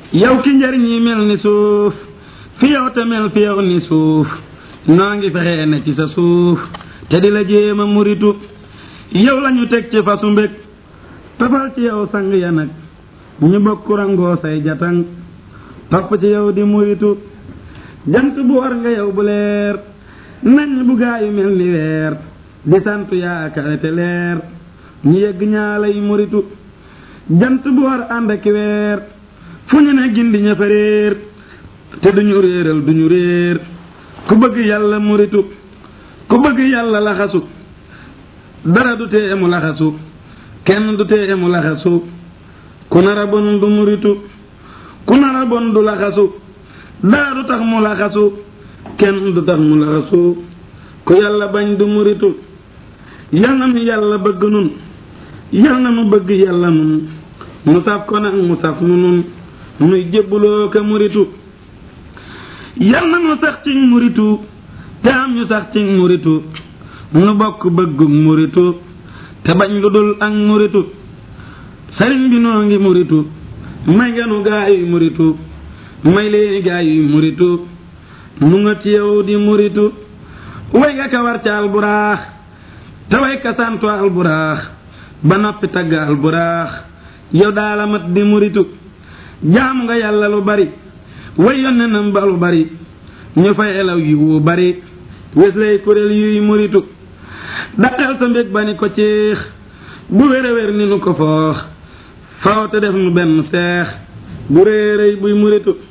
yow ki njariñ yi mel ni suuf fi yow te mel fi yow ni suuf noo ngi fexee ne ci sa suuf te di la jéema muritu yow lañu teg ci fasu mbég tafal ci yow sang ya nag ñu bokk rangoo say jatang topp ci yow di muritu jant bu war nga yow bu leer nañ bu gaayu mel ni weer di sant yaakaar te leer ñu yegg ñaa lay muritu jant bu war ànd ak weer fu ñu ne gindi ña fa réer te duñu réeral duñu réer ku bëgg yàlla muritu ku bëgg yàlla laxasu dara du tee mu laxasu kenn du tee mu laxasu ku nara bon du muritu ku nara bon du laxasu dara du tax mu laxasu kenn du tax mu laxasu ku yàlla bañ du muritu yal na nu yàlla bëgg nun yal na nu bëgg yàlla nun mu saf ko nag mu saf nu nun nuy jébbuloo ka muritu yal na nu sax ci muritu te am ñu sax ci muritu nu bokk bëggu muritu te bañ lu dul ak muritu sëriñ bi noo ngi muritu may nga nu gaayuy muritu may leeni gaayuy muritu nu nga ci yow di muritu way nga ka war ca alburaax te way ka santu alburaax ba noppi tagg alburaax yow daala mat di muritu jaamu nga yàlla lu bari way yonne nam ba lu bari ñu fay elaw yi wu bari wes lay kuréel yuy muritu daqal sa mbég ba ni ko ciix bu wér a wér ni nu ko foox faw te def nu benn seex bu réeréy buy muritu